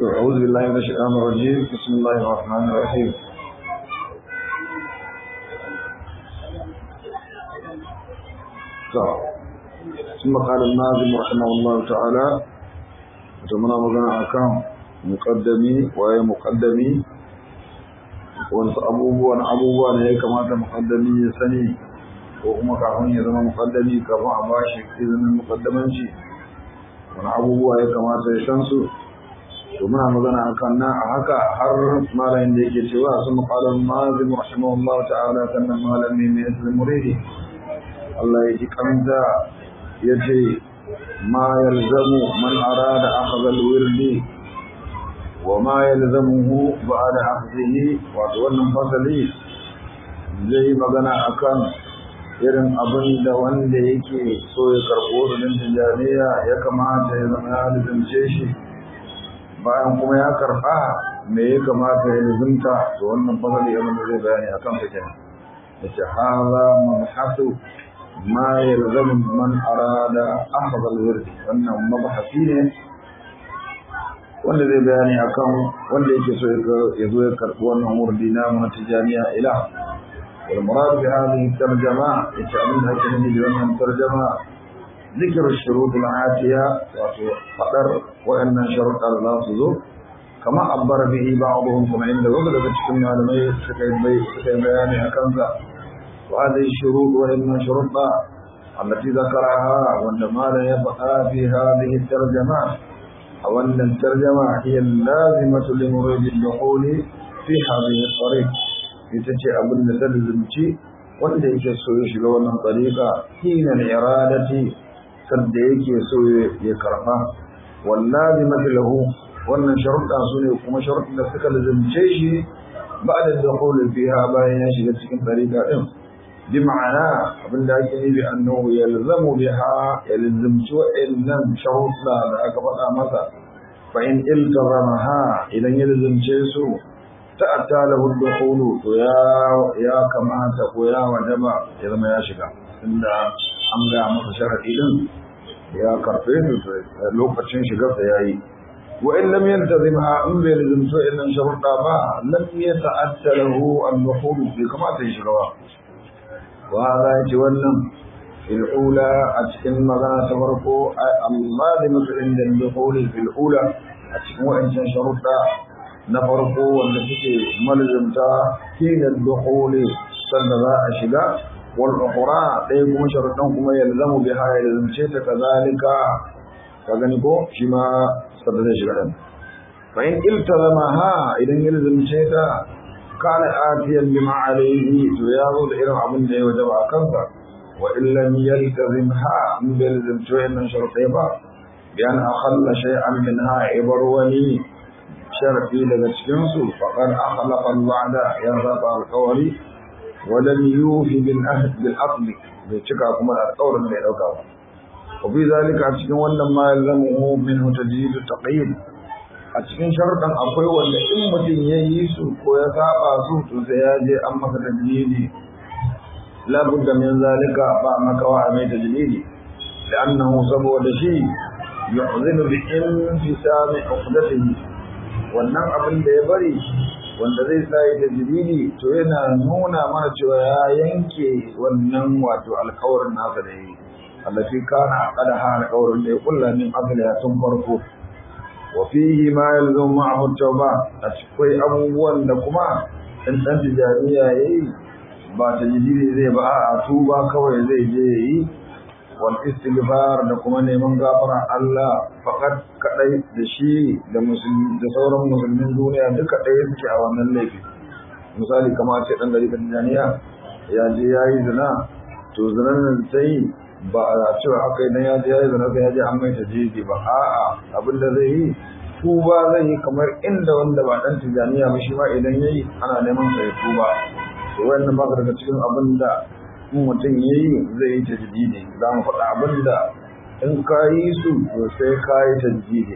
أعوذ بالله من الشيطان الرجيم بسم الله الرحمن الرحيم ثم قال الناظم رحمه الله تعالى وتمنى مغنى أكام مقدمي وهي مقدمي wasu abubuwan abubuwa ne ya kamata muqaddami ya sani ko kuma kafin ya zama muqaddami kafin a bashi izinin muqaddamanci wani abubuwa ya kamata ya san su to muna magana akan nan a haka har malamin da yake cewa sun maƙalar mazim rahimahullah ta'ala sannan malami mai islam muridi Allah ya ji kanta ya ce ma yalzamu man arada akhadha al-wirdi wa ma yalzamuhu ba'da akhdhihi wato wannan fasali zai magana akan irin abin da wanda yake so ya karɓo rudin tijaniya ya kamata ya zama ya lizance shi bayan kuma ya karɓa me ya kamata ya lizimta to wannan fasali abin da zai bayani akan sa kenan yace hadha mabhasu ma yalzamu man arada akhdha al-wird wannan mabhasi ne wanda zai bayani akan wanda yake so ya zo ya karɓi wannan wurdi na mu tijaniya ila wal murad bi hadhihi tarjama ita abin da ake nufi da wannan tarjama ذكر الشروط العاتية وفقر وأن شرط الله تزو كما عبر به بعضهم كما عند وقت تشكم على مي سكين بي سكين بياني أكنزا وهذه الشروط وإن شروط التي ذكرها وإنما لا يبقى في هذه الترجمة أو أن الترجمة هي اللازمة لمريد الدخول في هذه الطريق يتجي أبو النسل الزمتي wanda yake so ya shiga wannan tsarika hina iradati sadda yake so ya karba wallahi mathalahu wannan sharuɗa su ne kuma sharuɗin da suka lazimce shi ba'da dukhul fiha bayan ya shiga cikin tsarika din bi ma'ana abinda ake nufi annahu yalzamu biha yalzimtu illan sharuɗa da aka faɗa masa fa in iltazamaha idan ya lazimce su ta'atta lahu dukhulu to ya ya kamata ko ya wajaba ya zama ya shiga inda an ga masa sharadi din ya karfe su lokacin shigar sa yayi wa in lam yantazimha in bai lazimto illan sharuɗa ba lam yata'atta lahu an-dukhulu bai kamata ya shiga ba wa hada yace wannan fil ula a cikin magana ta farko Allah da mutum da dukhuli fil ula a cikin wa'ancan sharuɗa na farko wanda suke malzumta hinar dukhuli sanda za a shiga wal ukhra dai kuma sharuɗan kuma yalzamu biha yalzamce ta kazalika ka gani ko shi ma sanda zai shiga dan fa in iltazamaha idan yalzamce ta kana atiyan bima alayhi to ya zo da irin abin da ya wajaba a kansa wa in lam yaltazimha in bai yalzamce wannan sharuɗai ba bi an akhalla shay'an minha ibarwani sharafi daga cikinsu faƙar akhlaqal wa'da ya zaba alƙawari walam yufi bil ahd bil aqd bai cika kuma alƙawarin da ya dauka ba wa fi zalika a cikin wannan ma yalzamu minhu tajdid taqyid a cikin sharuɗan akwai wanda in mutum ya yi su ko ya saba su to sai ya je an masa tajlidi la budda min zalika ba makawa mai tajlidi لأنه saboda shi yu'zinu bi infisami uqdatihi wannan abin da ya bari wanda zai sa yi tajiridi to yana nuna mana cewa ya yanke wannan wato alkawarin nasa da yi allafi kana aqada ha alkawarin da ya kulla min asali tun farko wa fihi ma yalzum ma'ahu tauba a cikin abubuwan da kuma in dan tijariya yayi ba tajiridi zai ba a tuba kawai zai je yayi wal istighfar da kuma neman gafara Allah fakat kadai da shi da musulmi da sauran musulmin duniya duka ɗaya suke a wannan laifi misali kamar ce dan gari Tanzania ya je yayi zina to zinan nan sai ba a cewa haka idan ya je yayi zina sai ya je an mai tajiji ba a'a abin da zai yi tuba zai yi kamar inda wanda ba dan Tanzania ba shi ma idan yayi ana neman sa ya tuba to wannan ba daga cikin abin da in mutum ya yi zai yi tajdidi za mu faɗa abin da in ka yi su to sai ka yi tajdidi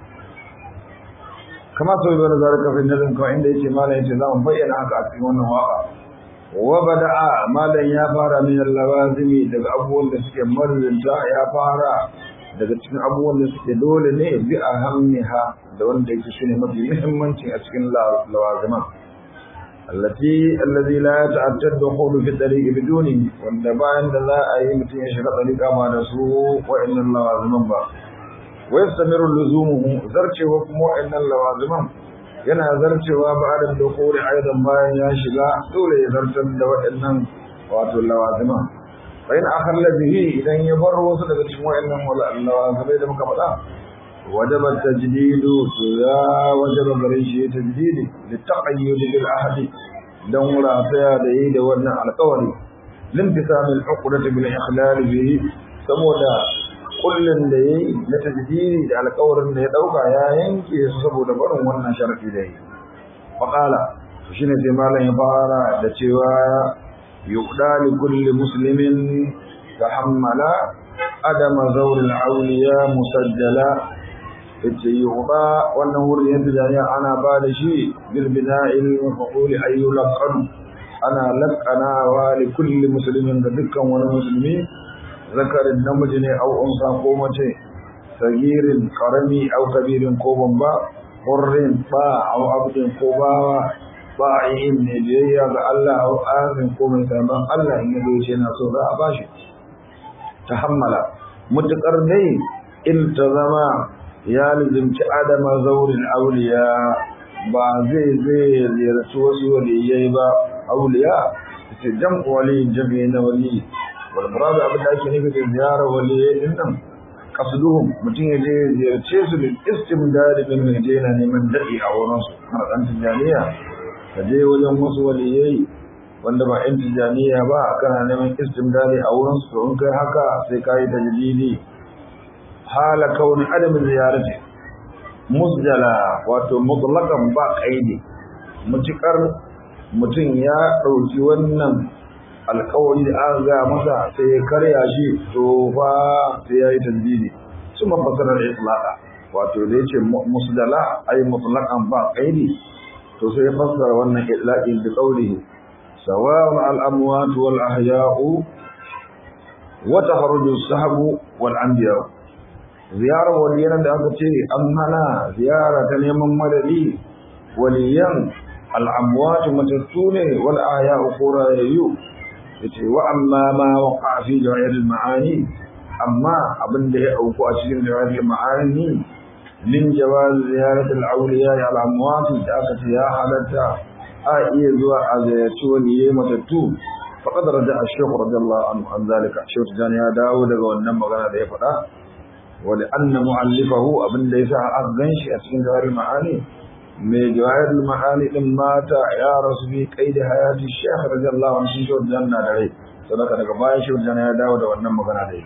kama sau yi bada zarar kafin nazin kawai inda yake malam yace za mu bayyana haka a cikin wannan waka wa bada'a malam ya fara min lawazimi daga abubuwan da suke marzinta ya fara daga cikin abubuwan da suke dole ne bi a hamniha da wanda yake shine mafi muhimmanci a cikin lawaziman allati allazi la yata'attad dukhulu fi tariqi biduni wanda bayan da za a yi mutum ya shiga tariqa ma da su wa'annan lawaziman ba wa yastamiru luzumuhu zarcewa kuma wa'annan lawaziman yana zarcewa ba'da dukhuli aidan bayan ya shiga dole ya zartar da wa'annan wato lawaziman fa in akhalla bihi idan ya bar wasu daga cikin wa'annan lawazimai da muka faɗa وجب التجديد يا وجب غريشي تجديد للتقيد بالعهد دون رافع دي da wannan alƙawari limtisam al-uqdah bil ikhlal bihi saboda kullun da yayi na tajdidi da alƙawarin da ya dauka ya yanke su saboda barin wannan sharadi da yayi faqala shine sai malam ya fara da cewa yuqda li kulli muslimin tahammala adama zawr al-awliya musajjala yace yuba wannan wurin yadda jariya ana ba da shi bil bina'il maf'ul ay yulqan ana laqana wa li kulli muslimin da dukkan wani musulmi zakarin namiji ne au unsa ko mace sagirin karami au kabirin ko bamba hurrin ba au abdin ko bawa ba'in ne biyayya ga Allah au azin ko mai saban Allah in yado ce na so za a bashi tahammala mutakar dai in ta zama ya lizimci adama zaurin auliya ba zai zai ziyarci wasu waliyai ba auliya ita jam'u wali jami'i na wali wal muradu abin da ake nufi da ziyarar waliyai din nan kasduhum mutum ya je ziyarce su bil istimdad min je na neman daɗi a wurin su har dan tijaniya ka je wajen wasu waliyai wanda ba yan tijaniya ba kana neman istimdadi a wurin su to in kai haka sai ka yi tajdidi hala kauni adam ziyarati musjala wato mutlaqan ba kaidi mutukar mutum ya dauki wannan alƙawari da aka ga masa sai ya karya shi to fa sai yayi tandidi kuma fasara itlaqa wato da yace musjala ay mutlaqan ba kaidi to sai ya fassara wannan itlaqin bi qawlihi sawa'un al amwat wal ahya'u wa taharruju as-sahbu wal anbiya' ziyarar waliyan da aka ce an hana ziyara ta neman madadi waliyan al'amwatu matattu ne wal aya ukurayyu yace wa amma ma waqa fi jawahir al-ma'ani amma abinda ya auku a cikin jawahir al-ma'ani min jawaz ziyarat al-awliya al-amwat da aka ce ya halatta a iya zuwa a ziyarci waliyai matattu faqad raja'a ash-shaykh radiyallahu anhu an zalika shaykh jani ya dawo daga wannan magana da ya faɗa ولأن مؤلفه أبن ليس أغنش أسكن جوار المعاني من جوار المعاني لما يا رسولي قيد حياة الشيخ رضي الله عنه شو الجنة عليه صدق لك باي شو الجنة يا داود وأنم مغنى عليه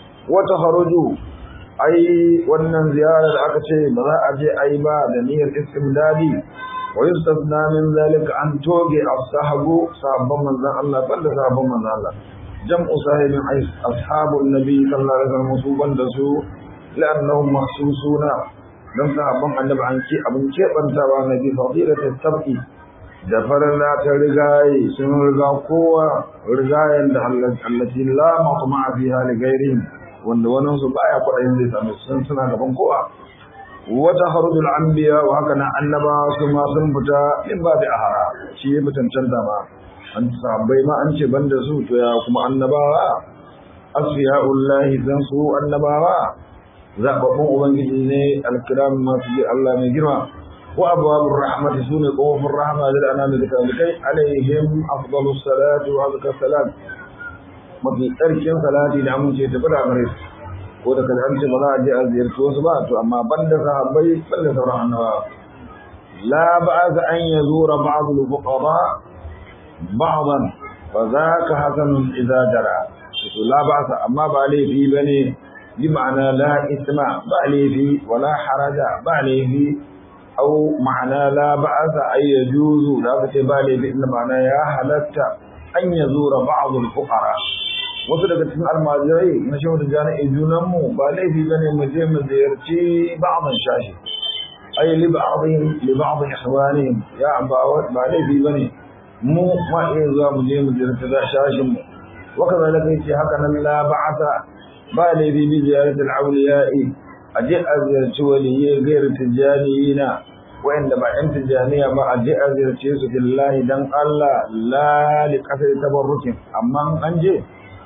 وتخرجوا أي وأن زيارة أكتشي بضاء أجي أي با دنيا الاستمدادي ويستثنى من ذلك أن توجي الصحب صحب من ذا الله بل صحب من ذا الله جمع صاحب أصحاب النبي صلى الله عليه وسلم مصوبا دسو لأنهم مخصوصون don sahabban annabi an ce abin keɓantawa na bi fadilatul sab'i da farilla ta rigaye sun riga kowa rigayen da allati la matma fiha li ghairihim wanda wannan su baya kwaɗayin zai same su suna gaban kowa wata harudul anbiya wa haka na annaba su ma sun fita in ba da ahara shi ya mutuncan da ma an sahabbai ma an ce banda su to ya kuma annabawa asfiya'ullahi dan su annabawa zababbun ubangiji ne alkiram masu ji Allah mai girma wa abwabur rahmati sune kofofin rahma da annabi da kai alaihim afdalus salatu wa azka salam mafi tsarkin salati da amince ta fada gare su ko da kaza an ce ba za a je a ziyarci wasu ba to amma banda sahabbai banda sauran annabawa la ba'za an yazura ba'd al-fuqara ba'dan fa zaka hasanun idza jara to la ba'sa amma ba laifi bane bi ma'ana la isma ba laifi wala haraja ba laifi au ma'ana la ba'sa ay yajuzu da ka ce ba laifi inda ma'ana ya halatta an yazura ba'd al-fuqara wasu daga cikin almajirai na shehu da jami'i junan mu ba laifi bane mu je mu ziyarci ba'dan shashi ay li ba'dihim li ba'd ihwanihim ya ba ba laifi bane mu ma iya zuwa mu je mu ziyarci shashin mu وكذلك يجي هكذا لا بعث ba laifi bi ziyaratul awliya'i aje a ziyarci waliyai gairu tijaniyina wa'anda ba yan tijaniya ba aje a ziyarce su billahi dan Allah la li qasdi tabarrukin amma an je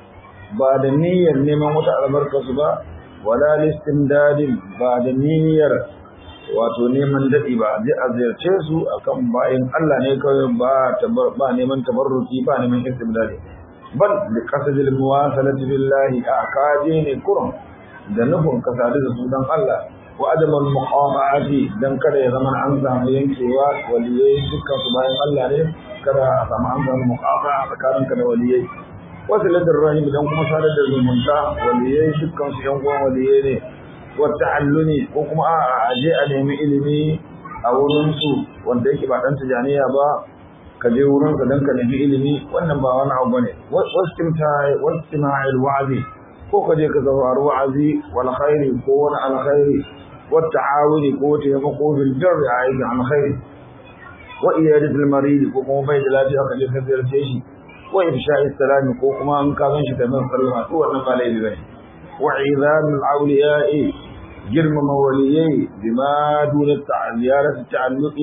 ba da niyyar neman wata albarka su ba wala listimdadin ba da niyyar wato neman daɗi ba je a ziyarce su akan bayan Allah ne kawai ba ba neman tabarruki ba neman istimdadi bal li qasadil muwasalati billahi a kaje ne kurum da nufin ka sadu da su dan Allah wa adamal muqamati dan kada ya zama an samu yankewa waliyai dukkan su bayan Allah ne kada a samu an samu muqama tsakaninka da waliyai wasu ladar rahim dan kuma sadar da zumunta waliyai dukkan su yan uwan waliyai ne wata'alluni ko kuma a aje a nemi ilimi a wurinsu wanda yake ba dan tijaniya ba ka je wurinsa don ka nemi ilimi wannan ba wani abu bane wastima'il wa'azi ko ka je ka saurari wa'azi wal khairi ko wani alkhairi wat ta'awuni ko taimako bil birri a aikin alkhairi wa iyadatul marid ko kuma bai da lafiya ka je ka ziyarce shi wa ifsha'i salami ko kuma an ka san shi da man sallama to wannan ba laifi bane وعظام الأولياء جرم موليي بما دون زيارة التعلق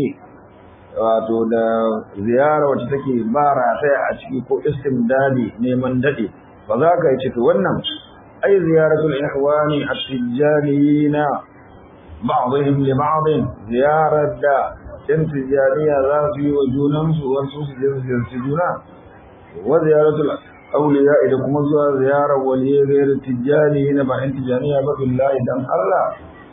wato da ziyara wacce take ba rataya a ciki ko istimdadi neman dade ba za ka yi ciki wannan ai ziyaratul ihwani at-tijaniyina ba'dihim li ba'din ziyarar da yan tijaniya za su yi wa junansu wasu su je su ziyarci juna wa ziyaratul auliya da kuma zuwa ziyarar waliye gairar tijjani na ba in tijjaniya ba billahi dan Allah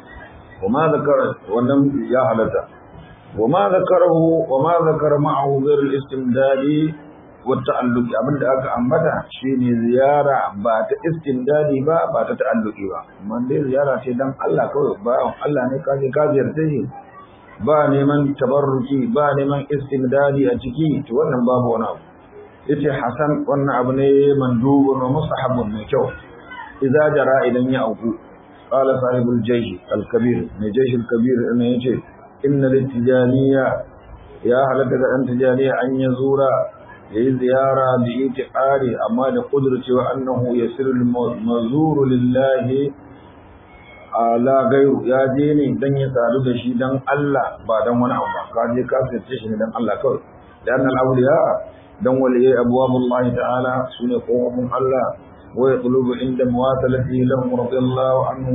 وما ذكر ولم يا حلتا وما ذكره وما ذكر معه غير الاستمداد والتعلق abin da aka ambata shine ziyara ba ta istimdadi ba ba ta ta'alluqi ba man dai ziyara ce dan Allah kawai ba Allah ne ka je ka ziyarce shi ba neman tabarruki ba neman istimdadi a ciki to wannan babu wani abu yace hasan wannan abu ne mandubun wa mustahabun mai kyau idza jara idan ya auku qala sahibul jaysh al-kabir mai jaysh al-kabir ne yace inna litijaniya ya halatta ga dan tijaniya an ya zura yayi ziyara bi itiqari amma da kudurcewa annahu yasiru al-mazuru lillahi ala gairu ya je ne dan ya sadu da shi dan Allah ba dan wani abu ba ka je ka sace shi ne dan Allah kawai dan al-awliya dan waliyai abwabullahi ta'ala sune kofofin Allah wa yatlubu inda muwasalati lahum radiyallahu anhu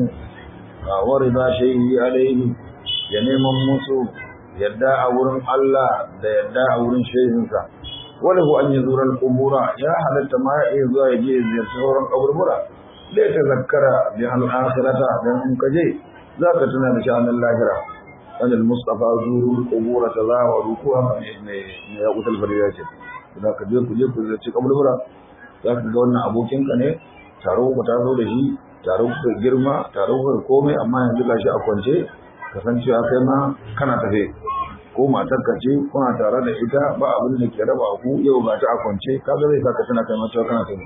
wa rida shay'i alayhi ya neman musu yadda a wurin Allah da yadda a wurin shehinsa walahu an yazura al-qubura ya halatta ma ya zuwa ya je ziyarci sauran kaburbura da ta zakkara bi al-akhirata dan in kaje zaka tuna da sha'anin lahira an al-mustafa zuru al-qubura tazawaru ko ne ne ya kutal fariya ce za ka je ku je ku ziyarci kaburbura za ka ga wannan abokinka ne taro ku ta zo da shi taro ku girma taro ku komai amma yanzu gashi a kwance kasancewa kai ma kana tafe ko matarka ce kuna tare da ita ba abin da ke raba ku yau ga ta a kwance kaga zai saka tana kai mata kana tafe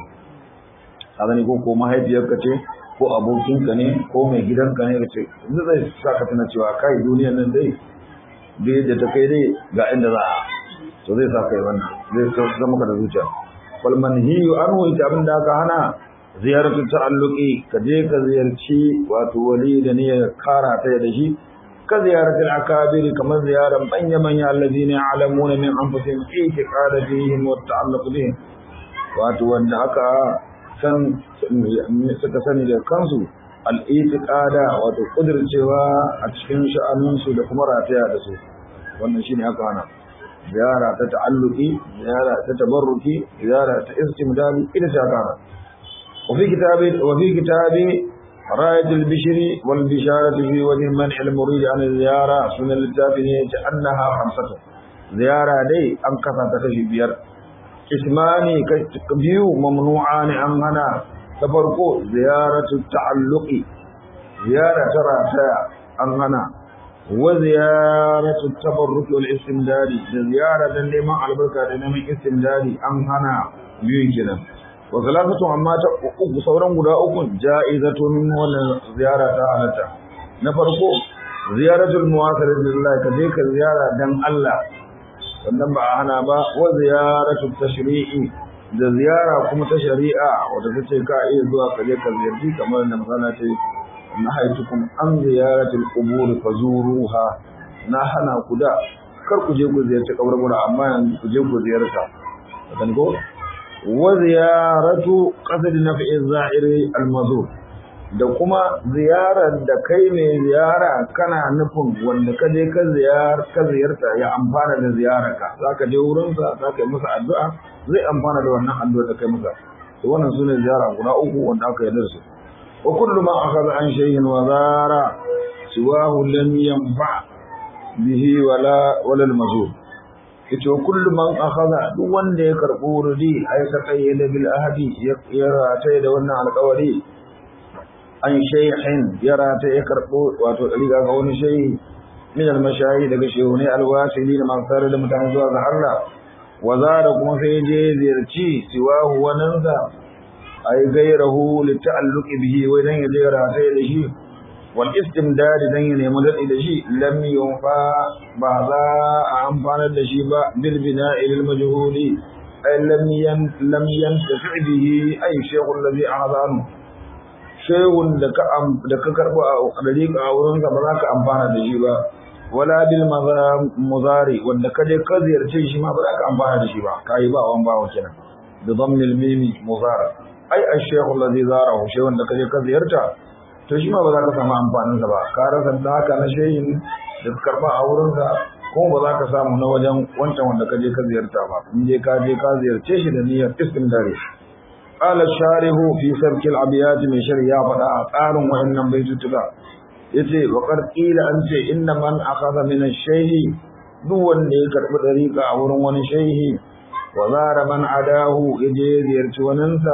a gani ko ko mahaifiyarka ce ko abokinka ne ko mai gidanka ne ka ce yanzu zai saka tana cewa kai duniyar nan dai da yadda ta kai dai ga inda za a to zai sa kai wannan zai zama maka da zuciya wal manhiyu anhu ita abin da aka hana ziyaratu ta'alluqi ka je ka ziyarci wato wali da niyyar kara ta da shi ka ziyarati al-akabir kamar ziyaran manya manya allazina ya'lamuna min anfusihim itiqada fihim wa ta'alluq bihim wato wanda aka san suka sani da kansu al-itiqada wato kudircewa a cikin sha'aninsu da kuma rataya da su wannan shine aka hana ziyara ta ta'alluqi ziyara ta tabarruki ziyara ta istimdali ita ta kana وفي كتاب وفي كتاب راية البشر والبشارة في وجه منع المريد عن الزيارة من التابعين أنها خمسة زيارة دي أم كفا تكشي بير اسماني كبيو ممنوعان عنها تفرقوا زيارة التعلق زيارة ترى عنها وزيارة التبرك والاستمداد زيارة لما على بركة لما استمداد عنها بيو كده وثلاثة amma ta uku sauran guda uku ja'izatun wannan ziyara ta halatta na farko ziyaratul muwasir lillah ka je ka ziyara dan Allah wannan ba hana ba wa ziyaratul tashri'i da ziyara kuma ta shari'a wadda ta ce ka iya zuwa ka je ka ziyarci kamar da misala ce na haitukum an ziyaratul qubur fazuruha na hana ku da kar ku je ku ziyarci kaburbura amma yanzu ku je ku ziyarta kan ko wa ziyaratu qasd naf'i za'iri al-mazur da kuma ziyarar da kai mai ziyara kana nufin wanda ka je ka ziyar ka ziyarta ya amfana da ziyararka zaka je wurin sa zaka yi masa addu'a zai amfana da wannan addu'a da kai masa to wannan sune ziyara guda uku wanda aka yarda su wa kullu ma akhadha an shay'in wa zara siwahu lam yanfa bihi wala wala al-mazur yace kullu man akhadha duk wanda ya karbo wurdi ay ta qayyada bil ahdi ya rata da wannan alƙawari an shaykhin ya rata ya karbo wato riga ga wani shayi min al-mashayi daga shehune al-wasili da mansar da mutane zuwa ga Allah wa zara kuma sai je ziyarci siwahu wananza ay gairahu li ta'alluqi bihi wai dan ya je rata da shi wal istimdad dan ya nemi dadi da shi lam yunfa ba za a amfanar da shi ba bil bina'i lil majhuli ay lam yan lam yantafi bihi ay shaykhu alladhi ahadanu shaykhun da ka da ka karbo a dariqa a wurin ka ba za ka amfana da shi ba wala bil muzari wanda ka je ka ziyarce shi ma ba za ka amfana da shi ba kai ba wan bawo kenan bi dhammi al mimi muzara ay ash-shaykhu alladhi zarahu shaykhun da ka je ka ziyarta to shi ma ba za ka samu amfaninsa ba ka rasa da haka na shehin da ka karba a wurinsa kuma ba za ka samu na wajen wancan wanda ka je ka ziyarta ba in je ka je ka ziyarce shi da niyyar istimdari qala sharihu fi sarkil abiyat min shari'a fada a tsarin wayannan baitutuka yace wa qad qila an ce inna man akhadha min ash-shayhi duk wanda ya karbi dariqa a wurin wani shehi wa zara man adahu yaje ziyarci waninsa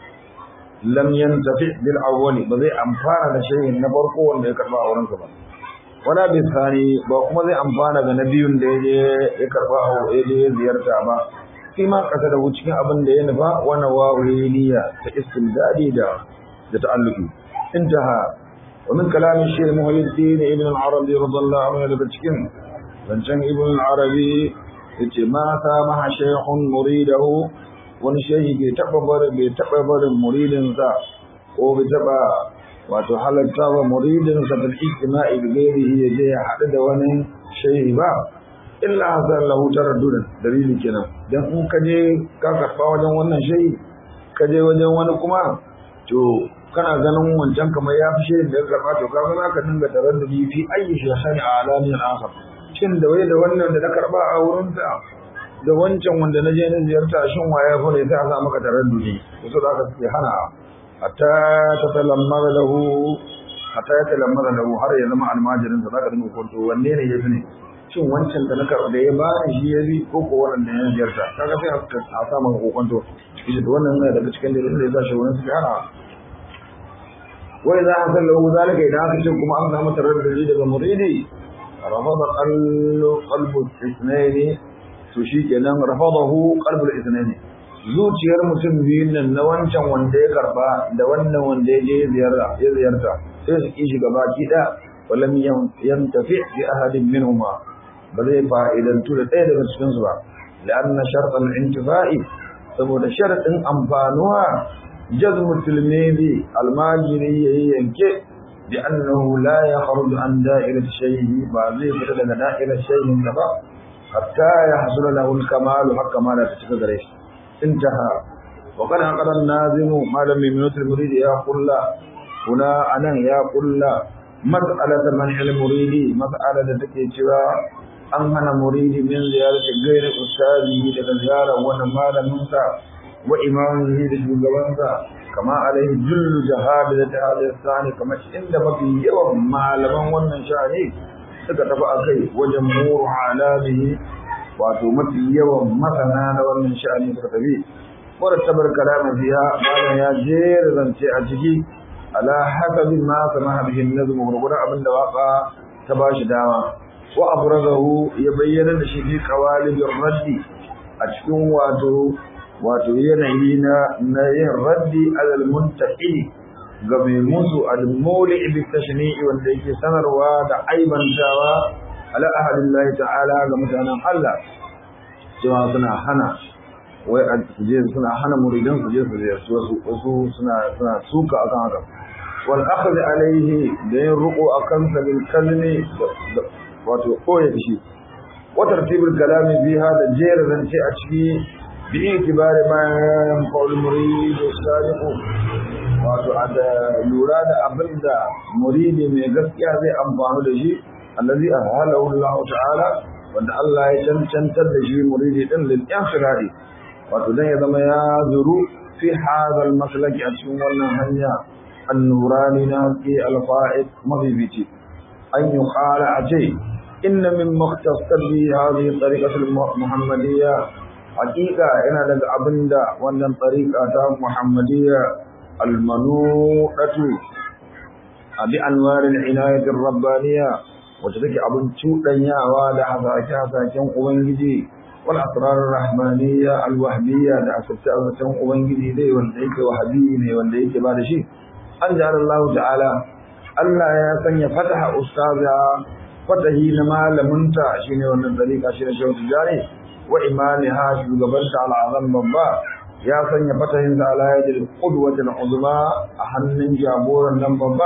lam yantafi bil awwali ba zai amfana da shay'in na farko wanda ya karba a wurin sa ba wala bi thani ba kuma zai amfana ga na biyun da yaje ya karba a yaje ziyarta ba shi ma kasa da cikin abin da ya nufa wana wa niyya ta istindadi da da ta'alluqi intaha wa min kalam shaykh muhyiddin ibn al-arabi radiyallahu anhu daga cikin zancen ibn al-arabi yace ma samaha shaykhun muridahu wani shehi bai taɓa barin bai taɓa barin muridinsa ko bai taɓa wato halatta wa muridinsa bil ijtima'i bi ghairihi ya je ya haɗu da wani shehi ba illa hasan lahu taraddudan dalili kenan dan in ka je ka karɓa wajen wannan shehi ka je wajen wani kuma to kana ganin wancan kamar ya fi shehin da ya karɓa to kaga za ka dinga taraddudi fi ayyi shaykhani alamin akhar shin da wai da wannan da na karɓa a wurinsa da wancan wanda na je na ziyarta shin waye fa ne sai a sa maka taraddudi to da aka ce hana hatta ta talammara lahu hatta ya talammara lahu har ya zama almajirin sa zaka dinga kwanto wanne ne yafi ne shin wancan da na karɓa da ya ba shi ya bi ko ko wannan da ya ziyarta kaga sai a sa maka kokonto shi da wannan ne daga cikin dalilin da ya sa shi wani su hana wai za a san lahu zalika idan aka ce kuma an samu taraddudi daga muridi rafada qalbu qalbu ithnaini to shi kenan rafadahu qalbul ithnaini zuciyar mutum biyun nan na wancan wanda ya karba da wannan wanda ya je ziyarta ya ziyarta sai su kishi gaba kida walam yantafi bi ahadin minhuma ba zai fa'idantu da ɗaya daga cikin su ba la'anna shartan intifa'i saboda sharadin amfanuwa jazmu tilmidi almajiri yayi yanke bi annahu la yakhruju an da'irati shay'i ba zai fita daga da'irar shay'in da ba حتى يحصل له الكمال حق ما لا تشك غريش انتهى وقد عقد النازم ما لم يمنوت المريد يا قل هنا أنا يا قل مسألة منع المريد مسألة تكي cewa an hana muridi min ziyarati gairi ustazi daga ziyara wani malaminsa wa imamihi da shugabansa kama alaihi jullu jihad da ta hada sani kamar inda mafi yawan malaman wannan sha'ani suka tafi a kai wajen muru alamihi wato mafi yawan masana na wannan sha'ani suka tafi wadda tabar kalama biya malam ya jera zance a ciki ala hasabi ma samaha bihi nazm gurgurar abin da waka ta bashi dama wa abrazahu ya bayyana da shi fi qawalibir raddi a cikin wato wato yanayi na na yin raddi alal muntaqi ga mai musu al-mawli bi tashni'i wanda yake sanarwa da aibantawa ala ahadillahi ta'ala ga mutanen Allah cewa suna hana wai a je suna hana muridan su je su ziyarci wasu wasu suna suna suka akan haka wal akhdh alayhi da yin ruqu akan sa bil kalmi wato koyi shi wa tartibul kalami fiha da jera zance a ciki bi itibari ma yanfa'ul murid sadiq wato da lura da abinda muridi mai gaskiya zai amfani da shi allazi ahlahu Allah ta'ala wanda Allah ya cancantar da shi muridi din lil inshirari wato dan ya zama ya zuru fi hadha maslaki a cikin wannan hanya an-nurani na ke al-fa'id mabibiti an yuqala ace inna min mukhtasar bi hadhihi tariqatu al-muhammadiyya haqiqa ina daga abinda wannan tariqa ta muhammadiyya al-manudatu abi anwar al-inayat ar-rabbaniyya wacce take abin cuɗanyawa da hasashe-hasashen Ubangiji wal asrar rahmaniyya alwahmiyya da asirce-asircen Ubangiji dai wanda yake wahabi ne wanda yake ba da shi an ja'ala Allah ta'ala Allah ya sanya fataha ustaza fatahi na malaminta shine wannan dariƙa shi ne shehu tijani wa imamiha shugabanta al'azam babba ya sanya fatahin sa ala yadil qudwatil uzma a hannun jagoran nan babba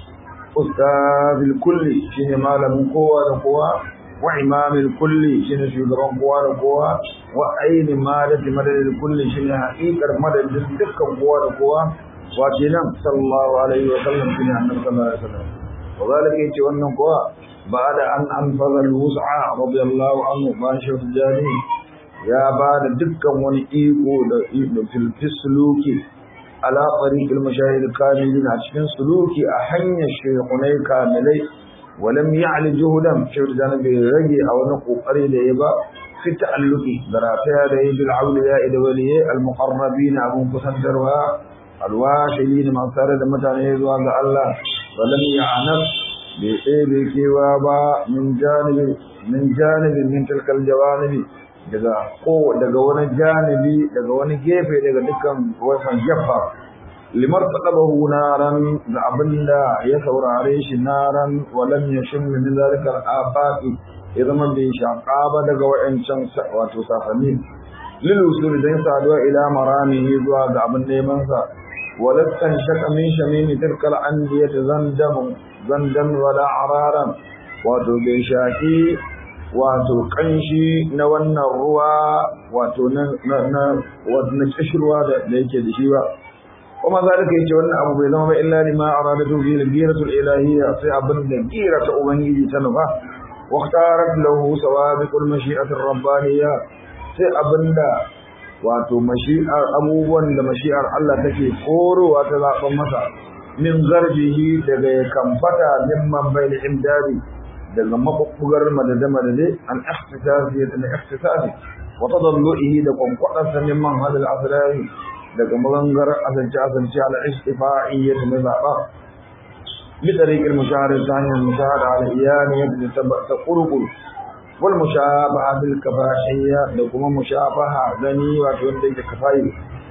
ustazil kulli shine malamin kowa da kowa wa imamil kulli shine shugaban kowa da kowa wa aini madadi madadil kulli shine haƙiƙar madadin dukkan kowa da kowa wa kenan sallallahu alaihi wa sallam shine annabi sallallahu alaihi wa sallam wa zalika yace wannan kowa ba'da an anfaza al-wus'a radiyallahu anhu ba shi jani ya ba da dukkan wani iko da iko fil fisluki ala tariqil mashahid kamilin a cikin suluki a hanyar shekunai kamilai walam ya'li juhudan shehu da bai rage a wani kokari da ya ba fi ta'alluqi da rafiya da yi bil awliya da waliye al muqarrabin abun kusantarwa al washilin ma tare da mutane zuwa ga Allah walam ya'nab bai ɗebe kewa ba min janibi min janibi min tilkal jawanibi daga ko daga wani janibi daga wani gefe daga dukkan wasan jaffa limar taqabahu naran da abinda ya saurare shi naran walam yashim min zalikal afaqi ya zama bai shaƙa ba daga wayancan wato safanni lil usul dan saduwa ila maramihi zuwa ga abin neman sa walattan shaka min shamimi tilkal andiyat zandam zandan wala araran wato bai shaki wato kanshi na wannan ruwa wato na na na kishirwa da yake da shi ba kuma zalika yace wannan abu bai zama ba illa lima aradatu fi al-ghiratu al-ilahiyya sai abin da girata ubangiji ta nufa wa ikhtarat lahu sawabiqul mashi'ati ar-rabbaniyya sai abinda wato mashi'ar abubuwan da mashi'ar Allah take korowa ta zaben masa min garbihi daga ya kamfata mimman bayil imdadi daga mabubbugar madade-madade an ihtisasi da ihtisasi wa tadalluhi da kwankwadarsa mimman hadal asrari daga magangar asance-asance ala istifa'iyyat na zaɓa bi tariqil mushahara ta hanyar mushahara ala iyani yadda ta qurqur wal mushabaha bil kafahiyya da kuma mushabaha gani wato wanda yake kafayi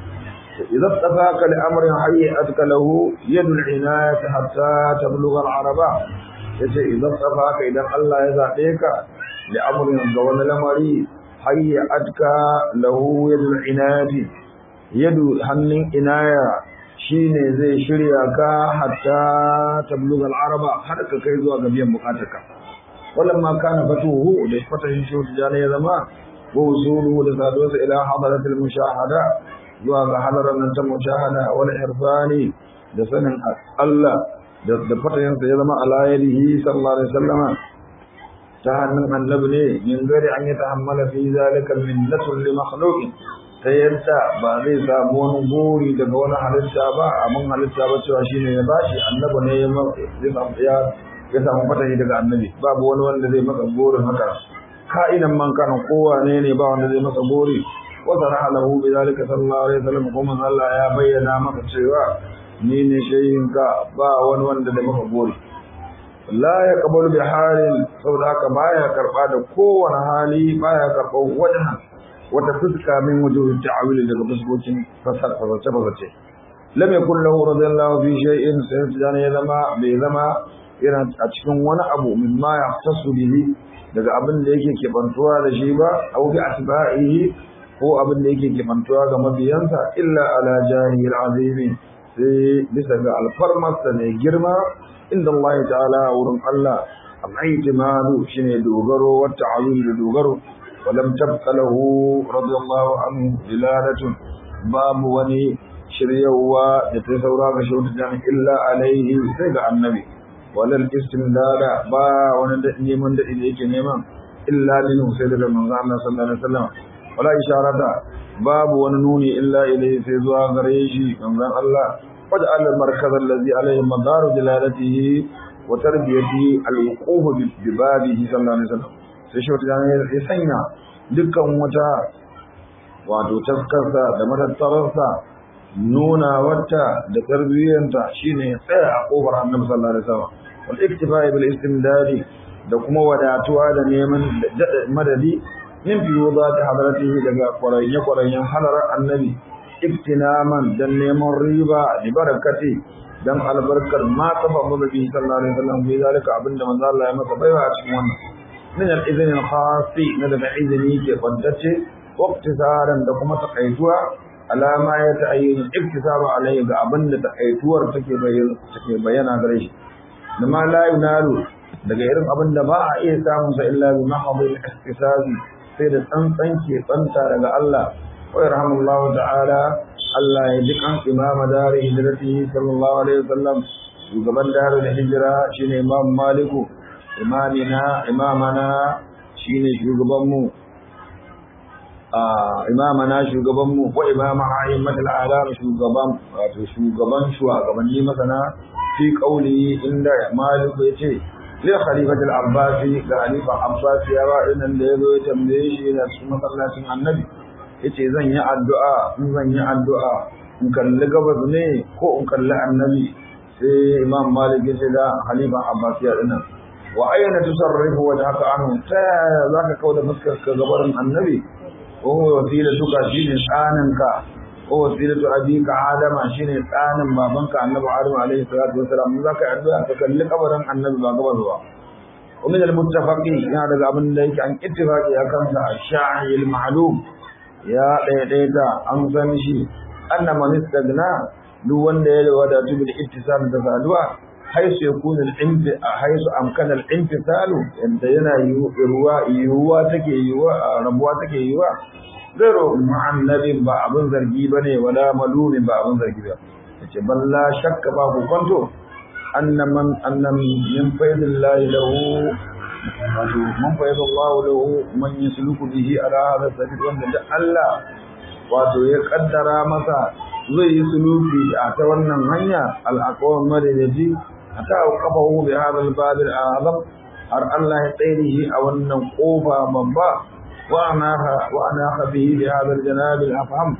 إذا اتفاق لأمر هيئتك له يد العناية حتى تبلغ العربة yace idan tsafaka idan Allah ya zabe ka da amrin ga wani lamari hayyatka lahu yadul inayati yadu hannun inaya shine zai shirya ka hatta tabluga al-araba har ka kai zuwa ga biyan bukatarka walamma kana fatuhu da fatahin shi da ya zama wa usulu da saduwa ila hadaratil mushahada zuwa ga hadarar nan ta mushahada wal irfani da sanin Allah da fatayensa ya zama alayarihi sallallahu alaihi wasallama ta hannun annabi ne min gari an yi tahammala fi zalika minnatun li makhluqin ta yadda ba zai samu wani gori daga wani halitta ba abin halitta ba cewa shine ya bashi annabi ne ya ya samu fatahi daga annabi babu wani wanda zai masa gorin haka ka'inan man kana kowa ne ne ba wanda zai masa gori wa saraha lahu bi zalika sallallahu alaihi wasallam kuma Allah ya bayyana maka cewa ni ne shayinka ba wani wanda da maka gori la ya kabalu bi halin saboda haka baya karba da kowane hali baya karba wajen wata fuska min wujuhin ta'awili daga fuskokin fasar fasarce fasarce lam yakun lahu radiyallahu fi shay'in sai ya zama bai zama yana a cikin wani abu min ma yahtasu bihi daga abin da yake kebantuwa da shi ba aw bi asba'ihi ko abin da yake kimantuwa ga mabiyansa illa ala jahil azimi sai bisa ga alfarmarsa mai girma inda Allah ta'ala wurin Allah al-i'timadu shine dogaro wa ta'awil da dogaro ولم تبق له رضي الله عنه دلالة باب وني شريوا يتسورا كشوت جان إلا عليه سيغا النبي ولا الاستمداد با وندني من دي يكي نيمان إلا منه سيدنا من الله صلى الله عليه وسلم ولا إشارة باب وننوني إلا إليه سيزوا غريشي من الله وجعل المركز الذي عليه مدار دلالته وتربيته الوقوف ببابه صلى الله عليه وسلم sai shi wata ya sanya dukkan wata wato taskarsa da matattararsa nuna wata da tarbiyyanta shine tsaya a kofar annabi sallallahu alaihi wasallam wal iktifai bil istimdadi da kuma wadatuwa da neman madadi min fiyudati hadratihi daga kwarayye kwarayyen halarar annabi iktinaman dan neman riba da barakati dan albarkar ma kafa mazabi sallallahu alaihi wasallam bi zalika abinda manzo Allah ya masa baiwa a cikin wannan من الإذن الخاص ندب إذني كفدت واقتصارا لكم تقيتوا على ما يتعين الاكتساب عليه بأبن تقيتوا تكي بيانا غريش لما لا ينال daga irin abin da ba a iya samun sa illa bi mahdhil ihtisabi sai da tsantsan ke tsanta daga Allah wa yarhamullahu ta'ala Allah ya ji kan imama dari hijrati sallallahu alaihi wasallam shugaban darul hijra shine imam maliku imamina imamana shine shugabanmu a imamana shugabanmu ko imama a'immatul alam shugaban wato shugaban shugabanni masana fi qauli inda maliku yace li khalifati al-abbasi ga khalifa abbas ya ba inan da yazo ya tambaye shi na cikin masallacin annabi yace zan yi addu'a in zan yi addu'a in kalli gabas ne ko in kalli annabi sai imam malik ya ce da khalifa abbas ya dinan wa ayyana tusarrifu wajhaka anhu ta zaka kauda fuskar ka gabarin annabi ko wasila duka shine tsaninka ko wasilatu abika adama shine tsanin babanka annabi adam alaihi salatu wasalam zaka addu'a ka kalli kabarin annabi ba gaba zuwa ومن المتفقين يا daga abin da yake an ittifaqi akan sa ash-sha'i al-ma'lum ya daidaita an san shi anna man istagna duk wanda ya wadatu bil ittisal da saduwa haisu yakunu al-imti haisu amkana al-imtisalu yanda yana yiwuwa yiwuwa take yiwuwa rabuwa take yiwuwa zero mu'annabin ba abin zargi bane wala malumin ba abin zargi ba yace balla shakka ba ku kwanto annaman annam min faydillahi lahu wato man faydallahu lahu man yasluku bihi ala hadha sabil wanda da Allah wato ya kaddara masa zai yi suluki a ta wannan hanya al-aqwam madadi hatta qafahu bi hadha al-bab al-azam har Allah ya tsere shi a wannan kofa babba wa anaha wa anaha bihi bi hadha al-janab al-afham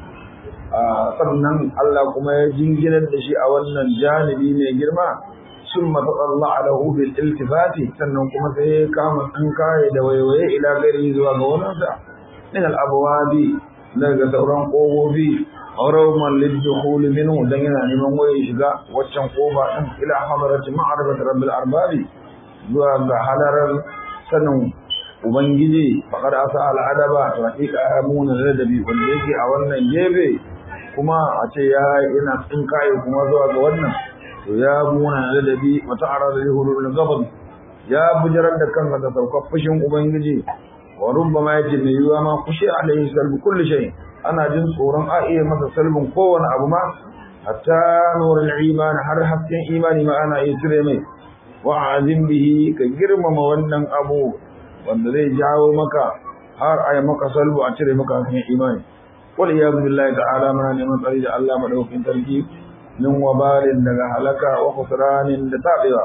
sannan Allah kuma ya jinginar da shi a wannan janibi mai girma ثم تطلع له بالالتفات sannan kuma sai ya kama an kai da waiwaye ila gari zuwa ga wannan min al-abwabi daga sauran kogobi rawman lidkhul minhu dan yana neman waye shiga waccan koba din ila hadarati ma'arifati rabbil arbabi zuwa ga halarar sanin ubangiji faqad asa al-adaba to hakika amuna ladabi wanda yake a wannan gebe kuma a ce ya yana tsinkaye kuma zuwa ga wannan to ya muna ladabi wata arar da hulul gabas ya bujarar da kansa da saukar fushin ubangiji wa rubbama yace mai yiwa ma kushi alaihi salbu kulli shay ana jin tsoron a iya masa salbin kowane abu ma hatta nurul iman har hasken imani ma ana iya cire mai wa azim bihi ka girmama wannan abu wanda zai jawo maka har a yi maka salbu a cire maka hasken imani wal iyadu billahi ta'ala muna neman tsari da Allah madaukakin sarki min wabalin daga halaka wa khusranin da tabewa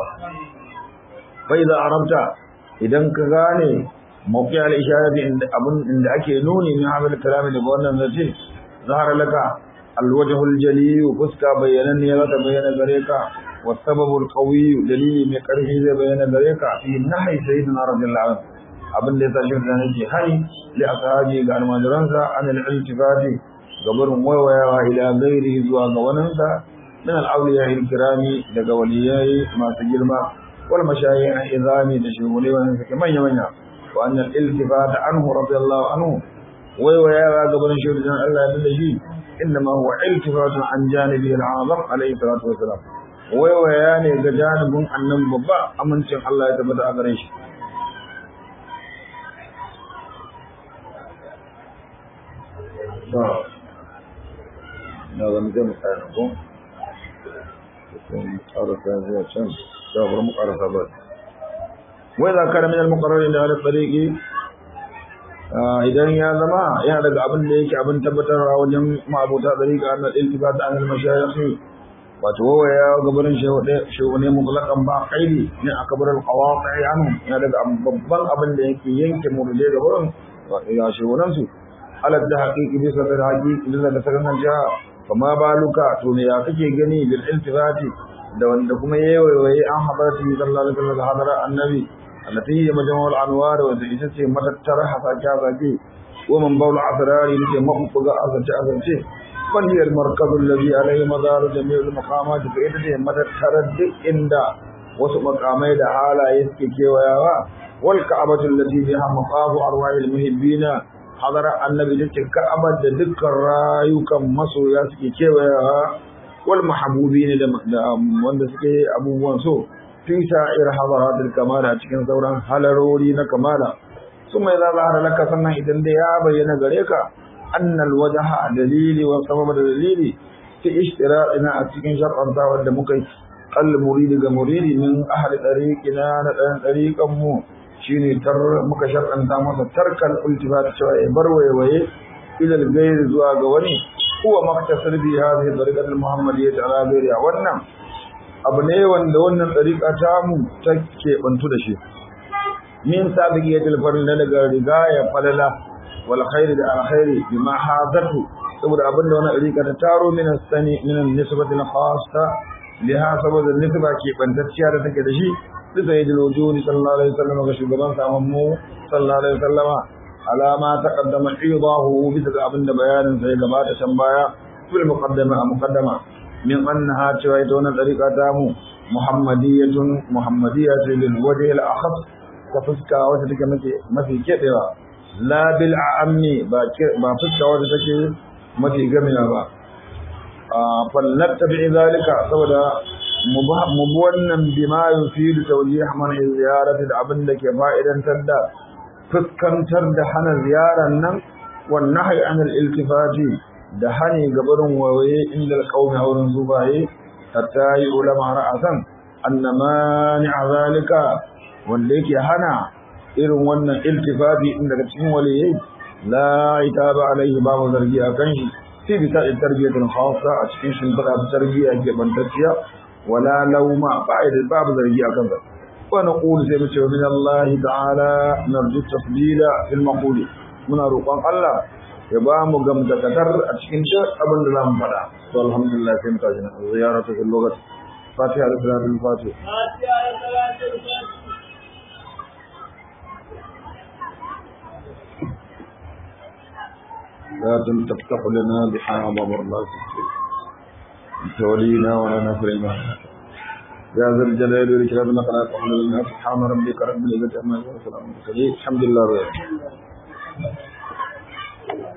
fa idza arabta idan ka gane mawqi al isharati inda abun inda ake nuni min hamal kalami da wannan zace zahara laka al wajh al jali fuska bayanan ne zata bayyana gare ka wa sababu al qawi dalili mai karfi zai bayyana gare ka fi nahi sayyidina radiyallahu anhu abin da ya tashi da nake hani li ashabi ga almajiransa an al iltifati gabarin waiwayawa ila gairi zuwa ga waninsa من الأولياء الكرام daga waliyai masu girma wal mashayikh izami da shugule wannan suke manya manya wa anna al-iltifat anhu radiyallahu anhu waiwayawa gaban shi da Allah ya da shi إنما هو التفات عن جانبه العظم عليه الصلاة والسلام waiwaya ne ga janibin annan babba amincin Allah ya tabbata a gare shi na zama zai mu tsaya ko sai ƙarasa zuwa can da bar mu ƙarasa ba wai za ka min al-muqarrar da ala tariqi idan ya zama yana daga abin da yake abin tabbatarwa wajen ma'abuta tariqa annal iltifat an al-mashayikh wato wawaya gabarin shehu ne mutlaƙan ba kaidi ne a kabarar kawaƙi anu ya daga babban abin da yake yanke murje gabarin ya shehunan su alat da haƙiƙi bisa da haƙiƙi bisa da sakan jiha kama baluka to me ya kake gani bil iltifati da wanda kuma yayi an habarati sallallahu alaihi wasallam hadara annabi allati hiya majmu'ul anwar wa da ita ce matattar hasake hasake wa man bawl asrari ne mabuga azance azance وهي المركز الذي عليه مدار جميع المقامات فإذا متترد عند wasu makamai da halaye suke kewayawa wal ka'abatu allati biha maqafu arwahil muhibbina hadara annabi da ka'abar da dukkan rayukan masoya suke kewayawa wal mahbubin da wanda suke abubuwan so fi sa'ir hadaratul kamala cikin sauran halarori na kamala suma idza zahara laka sannan idan da ya bayyana gare ka أن الوجه دليل وسبب دليل في اشتراطنا أتكين شرعا ود مكي المريد كمريد من أهل طريقنا نتان طريقا مو شيني تر مكا شرعا تامسا ترك الالتفات شوية بروي وي إلى الغير زواج وني هو مقتصر في هذه الطريقة المحمدية على غيرها ونم abu ne wanda wannan ɗariƙa tamu take bantu da shi min sabiqiyatil farilla daga rigaya falala والخير ده الخير بما حاضته saboda abin da wannan rika ta taro min sani min nisbati khassa liha saboda nisba ke bantacciya da take da shi da sayyidul wujudi sallallahu alaihi wasallam ga shugaban saman mu sallallahu alaihi wasallam alama taqaddama idahu bisa ga abin da bayanin sai gabata can baya fil muqaddama muqaddama min annaha cewa ita wannan tariqa ta mu muhammadiyatun muhammadiyatun lil wajhi al akhas ta fuska wata take mafi mafi kebewa la bil ammi ba ba fuska wadda take mafi gamiya ba fallatta bi zalika saboda mu bi wannan bima yufidu tawjih man ziyarati da abin da ke fa'idantar da fuskantar da hana ziyaran nan wan nahyi an al iltifati da hani gabarin waye inda alqawmi wurin zubaye hatta yi ulama ra'asan annama a zalika wanda yake hana irin wannan iltifafi in daga cikin waliyai la itaba alaihi babu zargi a kan shi fi bisa tarbiyatul khassa a cikin shimfiɗa ta tarbiyya ke bantacciya wala lauma ba'ida babu zargi a kansa wa naqulu sai mu ce min Allah ta'ala narju tafdila fil maquli muna roƙon Allah ya ba mu gamdakatar a cikin duk abin da zamu faɗa to alhamdulillah sai mu tashi na ziyaratu fil lugat fatiha da salatul fatiha fatiha da salatul fatiha لا تفتح لنا بحام مرات انت ولينا ولا نفر ما يا ذا الجلال والإكرام نقرأ الحمد لله سبحان ربك رب العزة عما يصفون الحمد لله رب العالمين